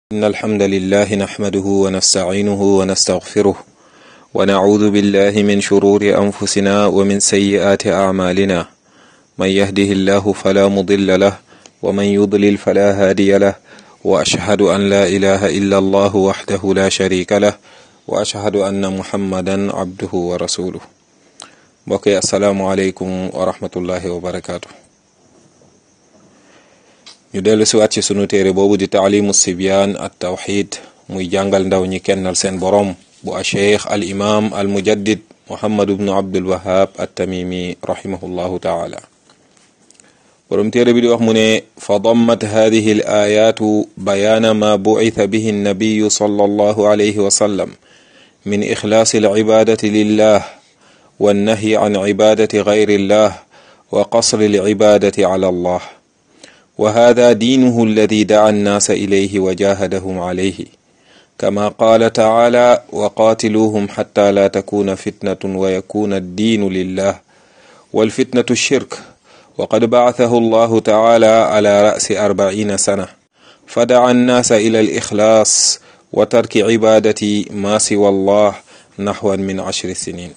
إن الحمد لله نحمده ونستعينه ونستغفره ونعوذ بالله من شرور أنفسنا ومن سيئات أعمالنا من يهده الله فلا مضل له ومن يضلل فلا هادي له وأشهد أن لا إله إلا الله وحده لا شريك له وأشهد أن محمدا عبده ورسوله بقي السلام عليكم ورحمة الله وبركاته ñu dellu siwaat ci sunu téere boobu di taalimu sibyaan at tawxid muy jàngal ndaw ñi kennal seen boroom bu a cheikh al imam al mujaddid muhammad ibnu abdul wahab at tamimi rahimahullahu taala boroom téere bi di wax mu ne fa dammat hadihi al ayatu bayaana ma bucitha bihi annabiyu sallallahu alayhi wa sallam min ixlaasi al cibaadati lillah wannahyi an cibaadati gayri illah wa qasri al cibaadati ala allah وهذا دينه الذي دعا الناس إليه وجاهدهم عليه كما قال تعالى وقاتلوهم حتى لا تكون فتنة ويكون الدين لله والفتنة الشرك وقد بعثه الله تعالى على رأس أربعين سنة فدعا الناس إلى الإخلاص وترك عبادة ما سوى الله نحو من عشر سنين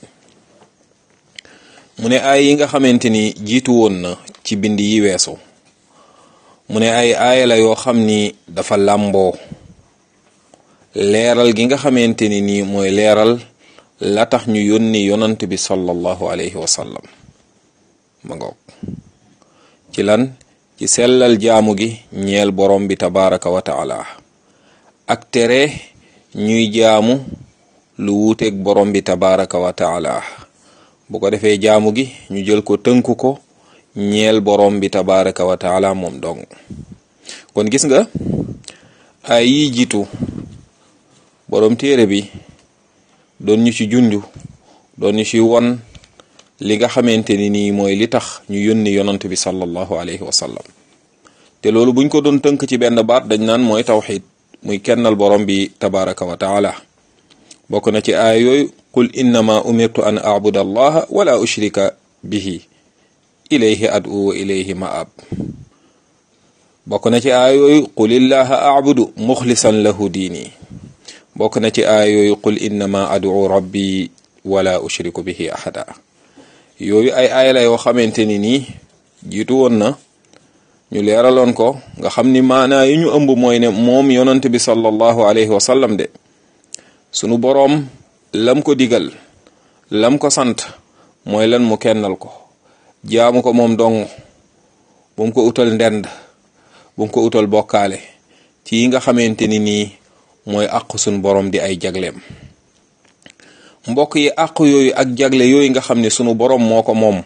من آيين خمنتني جيتون ci bind yi weesu mu ne ay aaya la yoo xam ni dafa làmboo leeral gi nga xamante ni nii mooy leeral la tax ñu yónni yonant bi sallallahu alayhi wa sallam ma ngoog ci lan ci sellal jaamu gi ñeel borom bi tabaraka wa taala ak tere ñuy jaamu lu wuuteeg borom bi tabaraka wa taala bu ko defee jaamu gi ñu jël ko tënku ko ñeel borom bi tabaraka wa taala moom dong kon gis nga ay yi jiitu borom téere bi doon ñu ci junju doon ñu ci won li nga xamante ni nii mooy li tax ñu yónni yonant bi sallallahu alayhi wa sallam te loolu buñ ko doon tënk ci benn baat dañ naan mooy tawxid muy kennal borom bi tabaraka wa taala bokk na ci aaya yooyu qul innama umirtu an abuda allaha wala ushrika bihi ilayhi adu wa ilayhi maab bokk na ci aaya yooyu qul illaha abudu muxlisan lahu diini bokk na ci aaya yooyu qul innama adu rabbi wala ushriku bihi ahada yooyu ay aaya la yoo xamante ni nii jiitu woon na ñu leeraloon ko nga xam ni maanaa yi ñu ëmb mooy ne moom yonant bi sallallahu alayhi wa sallam de sunu boroom lam ko digal lam ko sant mooy lan mu kennal ko jaamu ko moom dong bu mu ko utal ndend bu mu ko utal bokkaale ci yi nga xamante ni nii mooy àq suñ borom di ay jagleem mbokk yi àq yooyu ak jagle yooyu nga xam ne sunu borom moo ko moom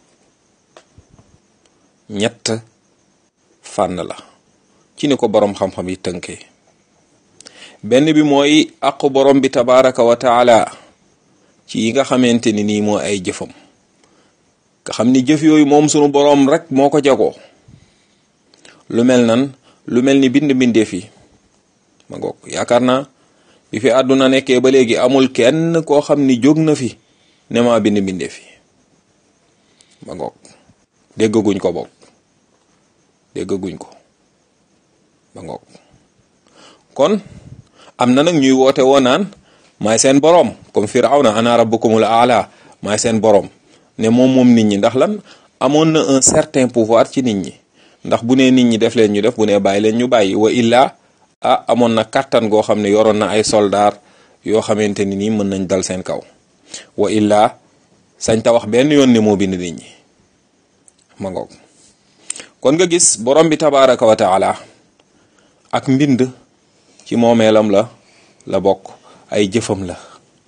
ñett fànn la ci ni ko borom xam-xam yi tënkee benn bi mooy àq borom bi tabaraka wa taala ci yi nga xamante ni nii moo ay jëfam nga xam ni jëf yooyu moom sunu boroom rek moo ko jagoo lu mel nan lu mel ni bind mbindeef yi ma ngoog yaakaar naa bi fi àdduna nekkee ba léegi amul kenn koo xam ni jóg na fi ne maa bind mbindeef yi ma ngoog déggaguñ ko boog déggaguñ ko ma ngoog kon am na nag ñuy woote woo naan maay seen boroom comme firawna ana rabbukumul aala maay seen boroom ne moom moom nit ñi ndax lan amoon na un certain pouvoir ci nit ñi ndax bu nee nit ñi def leen ñu def bu nee bàyyi leen ñu bàyyi wa illa ah amoon na kàttan goo xam ne yoroon na ay soldaar yoo xamante ni nii mën nañ dal seen kaw wa illa sañ ta wax benn yoon ne moo bind nit ñi ma ngoog kon nga gis borom bi tabaraka wa taala ak mbind ci moomeelam la la bokk ay jëfam la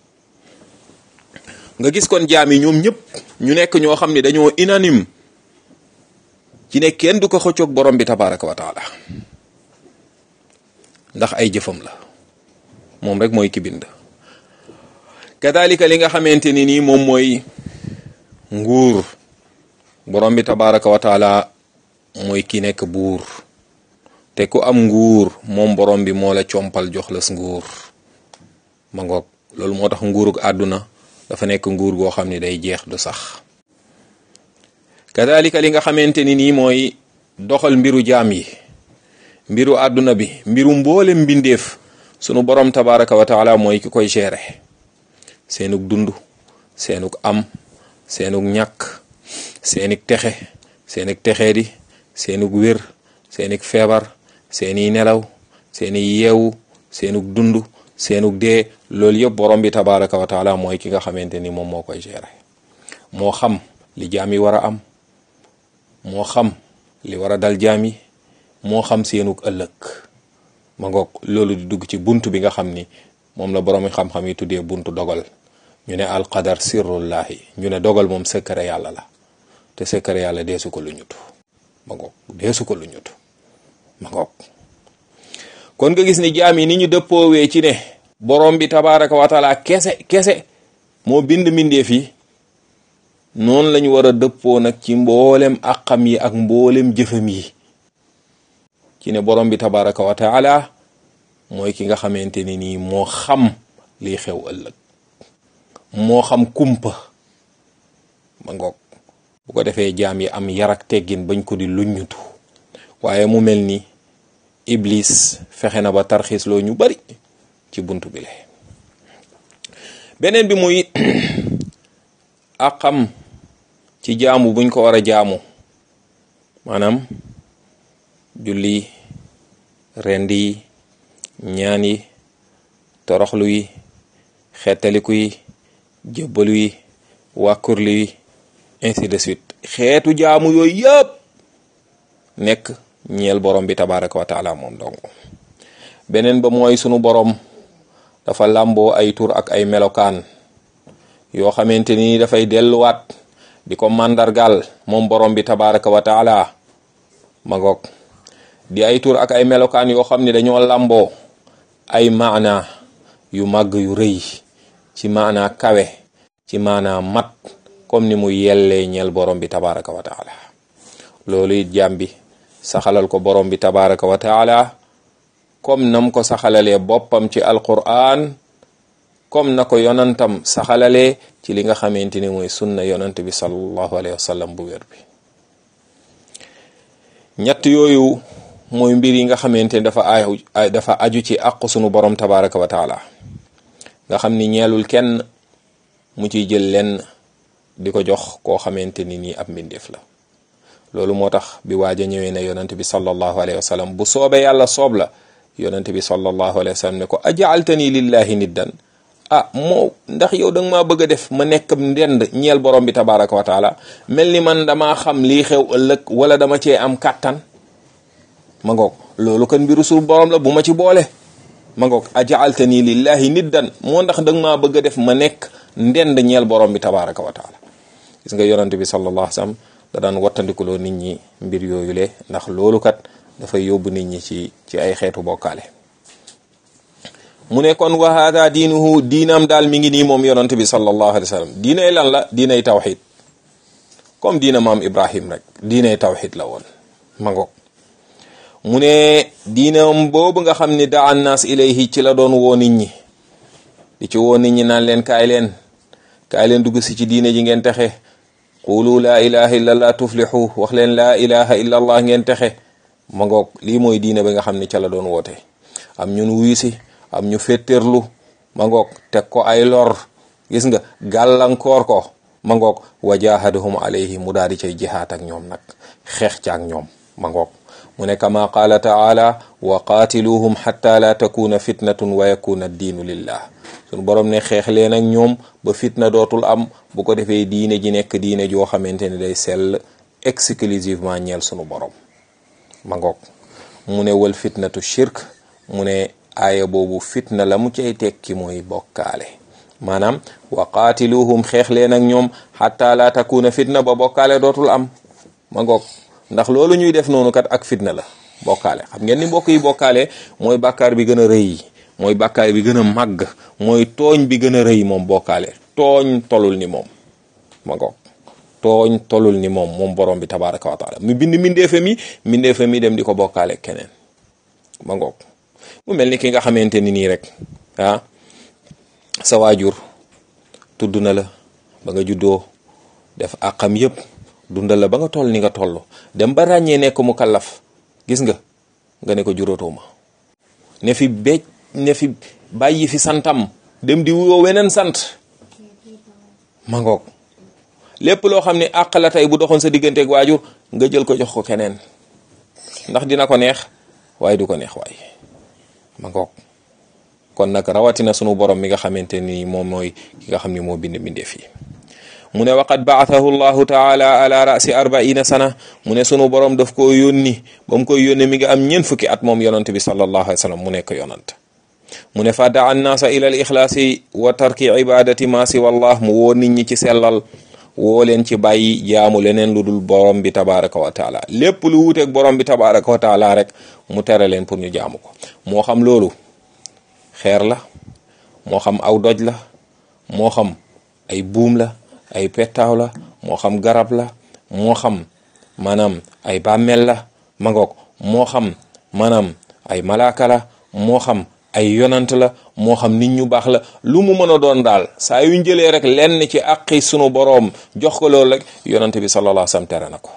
nga gis kon jaam yi ñoom ñëpp ñu nekk ñoo xam ne dañoo unanime ci ne kenn du ko xëccoog borom bi tabaraka wa taala ndax ay jëfam la moom rek mooy ki bind kadalika li nga xamante ni nii moom mooy nguur borom bi tabaraka wa taala mooy ki nekk buur te ku am nguur moom borom bi moo la compal jox la nguur ma ngoog loolu moo tax nguurug àdduna dafa nekk nguur goo xam ne day jeex du sax kadalika li nga xamante ni nii mooy doxal mbiru jaam yi mbiru àdduna bi mbiru mboolem mbindeef sunu borom tabaraka wa taala mooy ki koy gérer seenug dund seenug am seenug ñàkk seenig texe seenig texee di seenug wér seenig feebar seeni nelaw seeni yeewu seenug dund seenug dee loolu yëpp borom bi tabaraka wa taala mooy ki nga xamante ni moom moo koy gérer moo xam li jaam yi war a am moo xam li war a dal jaam yi moo xam seenug ëllëg ma ngoog loolu di dugg ci bunt bi nga xam ni moom la borom xam-xam yi tuddee buntu dogal ñu ne alqadar sirrullahi ñu ne dogal moom secret yàlla la te secret yàlla deesu ko lu ñutu ma ngoog deesu ko lu ñutu ma ngoog kon nga gis ni jaam yi ni ñu dëppoowee ci ne borom bi tabaraka wa taala kese kese moo bind mbindeef yi noonu lañu war a dëppoo nag ci mboolem àqam yi ak mboolem jëfam yi ci ne borom bi tabaraka wa taala mooy ki nga xamante ni nii moo xam liy xew ëllëg moo xam kumpa ma ngoog bu ko defee jaam yi am yarak teggin bañ ko di luññutu waaye mu mel ni iblis fexe na ba tarxiis loo ñu bari ci buntu bi le beneen bi muy àqam ci jaamu buñ ko war a jaamu maanaam julli rend yi ñaan yi toroxlu yi xeetaliku yi jëbbalu yi wàkkurlu yi ainsi de suite xeetu jaamu yooyu yëpp nekk ñeel borom bi tabaraka wa taala moom dong beneen ba mooy sunu borom dafa làmboo ay tur ak ay melokaan yoo xamante ni dafay delluwaat di ko màndargal moom borom bi tabaraka wa taala ma ngoog di ay tur ak ay melokaan yoo xam ne dañoo làmboo ay maana yu màgg yu rëy ci maana kawe ci maana mat comme ni mu yellee ñeel borom bi tabaraka wa taala loolu it jàmm bi saxalal ko borom bi tabaraka wa taala comme nam ko saxalalee boppam ci alquran comme na ko yonantam saxalalee ci li nga xamante ni mooy sunna yonant bi sallallahu alayhi wa sallam bu wér bi ñett yooyu mooy mbir yi nga xamante ni dafa aju dafa aju ci àq sunu borom tabaraka wa taala nga xam ni ñeelul kenn mu ciy jël lenn di ko jox koo xamante ni nii ab mbindeef la loolu moo tax bi waaj a ñëwee ne yonent bi sallallahu alayhi wa sallam bu soobee yàlla soob la yonent bi sallallahu alayhi wa sallam ne ko ajaaltani lillahi niddan ah moo ndax yow da nga maa bëgg a def ma nekk ndend ñeel borom bi tabaraka wa taala mel ni man damaa xam lii xew ëllëg wala dama cee am kàttan ma ngoog loolu kan mbiru suuf borom la bu ma ci boole ma ngoog ajaaltani lillahi niddan moo ndax da nga maa bëgg a def ma nekk ndend ñeel borom bi tabaraka wa taala gis nga yonent bi sallallahu alayhi wa sallam da daan wattandikuloo nit ñi mbir yooyu le ndax loolu kat dafay yóbbu nit ñi ci ci ay xeetu bokkaale mu ne kon wa hada diinuhu diinam daal mi ngi nii moom yonent bi sallallahu alayhi wa sallam diinay lan la diinay tawxid comme diina maam ibrahim rek diinay tawxid la woon ma ngoog mu ne diinam boobu nga xam ni daa annaas ilayhi ci la doon woo nit ñi di ci woo nit ñi naan leen kaay leen kaay leen dugg si ci diine ji ngeen texe qulu laa ilaha illa allah tuflixu wax leen laa ilaha illa allah ngeen texe ma ngoog lii mooy diine bi nga xam ni ca la doon woote am ñun wuyu si am ñu féttéerlu ma ngoog teg ko ay lor gis nga gàllankoor ko ma ngoog wa jahadahum alayhi mu daal di cay jihaat ak ñoom nag xeex ca ak ñoom ma ngoog mu ne kama qaala taala wa qaatiluhum xatta la takuna fitnatun wa yakuna diinu lillah sunu borom ne xeex leen ak ñoom ba fitna dootul am bu ko defee diine ji nekk diine joo xamante ne day sell exclusivement ñeel sunu borom ma ngoog mu ne wal fitnatu shirk mu ne aaya boobu fitna la mu cay tekki mooy bokkaale maanaam wa qaatiluhum xeex leen ak ñoom xatta la takuna fitna ba bokkaale dootul am ma ngoog ndax loolu ñuy def noonu kat ak fitna la bokkaale xam ngeen ni mbokk yi bokkaale mooy bàkkaar bi gën a rëy mooy bàkkaar bi gën a màgg mooy tooñ bi gën a rëy moom bokkaale tooñ tolul ni moom ma ngoog tooñ tolul ni moom moom borom bi tabaraka wa taala mu bind mindeefe mi mindeefe mi dem di ko bokkaale keneen ma ngoog mu mel ni ki nga xamante ni nii rek ah sa waajur tudd na la ba nga juddoo def àqam yëpp dundal la ba nga toll ni nga toll dem ba ràññee nekk mu kallaf gis nga nga ne ko juróotuma ne fi béj ne fi bàyyi fi santam dem di wuyoo weneen sant ma ngoog lépp loo xam ne àq la tey bu doxoon sa digganteeg waajur nga jël ko jox ko keneen ndax dina ko neex waaye du ko neex waaye ma ngoog kon nag rawatina sunu borom mi nga xamante ni moom mooy ki nga xam ni moo bind bindee fii mu ne waqad baathahu llahu taala ala rasi arbaina sana mu ne sunu borom daf koo yónni ba mu koy yónni mi nga am ñeen fukki at moom yonant bi sallallahu alayhi wa sallam mu nekk yonant mu ne fa daa annaasa ila al ixlaasi wa tarki ibadati ma siwa allah mu woo nit ñi ci sellal woo leen ci bàyyi jaamu leneen lu dul borom bi tabaraka wa taala lépp lu wuuteeg borom bi tabaraka wa taala rek mu tere leen pour ñu jaamu ko moo xam loolu xeer la moo xam aw doj la moo xam ay buum la ay pettaaw la moo xam garab la moo xam maanaam ay bàmmeel la ma ngoog moo xam maanaam ay malaaka la moo xam ay yonant la moo xam nit ñu baax la lu mu mën a doon daal saa yu jëlee rek lenn ci àqi sunu boroom jox ko loolu rek yonant bi sallallahu alayhi wasallam tere na ko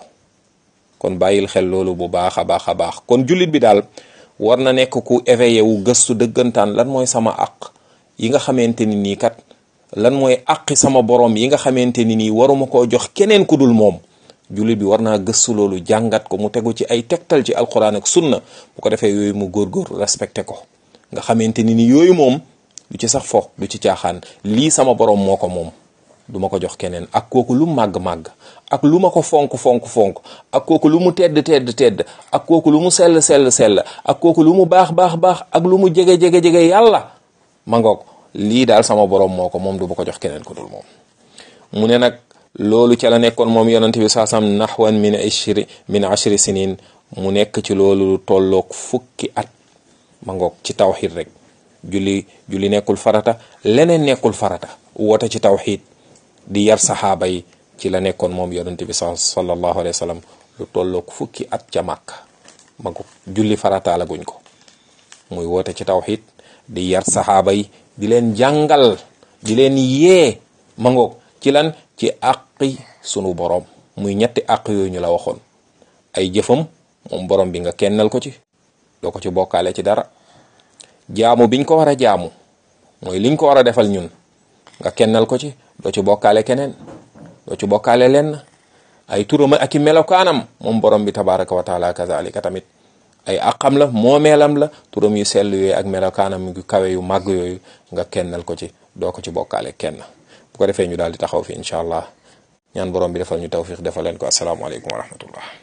kon bàyyil xel loolu bu baax a baax a baax kon jullit bi daal war na nekk ku éveillé wu gëstu dëggantaan lan mooy sama àq yi nga xamante ni nii kat lan mooy àqi sama boroom yi nga xamante ni nii waruma koo jox keneen ku dul moom jullit bi war naa gëstu loolu jàngat ko mu tegu ci ay tegtal ci alquran ak sunna bu ko defee yooyu mu góorgóor respecté ko nga xamante ni ni yooyu moom du ci sax fo du ci caaxaan lii sama boroom moo ko moom du ma ko jox keneen ak kooku lu màgg-màgg ak lu ma ko fonk fonk fonk ak kooku lu mu tedd tedd tedd ak kooku lu mu sell sell sell ak kooku lu mu baax baax baax ak lu mu jege jege jege yàlla ma ngoog lii daal sama boroom moo ko moom du ma ko jox keneen ku dul moom mu ne nag loolu ca la nekkoon moom yonent bi saasam naxwan min ashri min ashri sinin mu nekk ci loolu tolloog fukki at ma ngoog ci tawxid rek julli julli nekkul farata leneen nekkul farata woote ci tawxid di yar saxaaba yi ci la nekkoon moom yonent bi sallallahu alayhi wa sallam lu tolloog fukki at ca màkk ma ngoog julli farata la guñ ko muy woote ci tawxid di yar saxaaba yi di leen jàngal di leen yee ma ngoog ci lan ci àqi sunu borom muy ñetti àq yooyu ñu la waxoon ay jëfam moom borom bi nga kennal ko ci doo ko ci bokkaale ci dara jaamu biñ ko war a jaamu mooy liñ ko war a defal ñun nga kennal ko ci doo ci bokkaale keneen doo ci bokkaale lenn ay turam ak i melokaanam moom borom bi tabaraka wa taala kazalika tamit ay àqam la moomeelam la turam yu sell yooyu ak melokaanam yu kawe yu màgg yooyu nga kennal ko ci doo ko ci bokkaale kenn bu ko defee ñu daal di taxaw fi incha allah ñaan borom bi defal ñu tawfiq defal leen ko asalaamaaleykum wa rahmatullah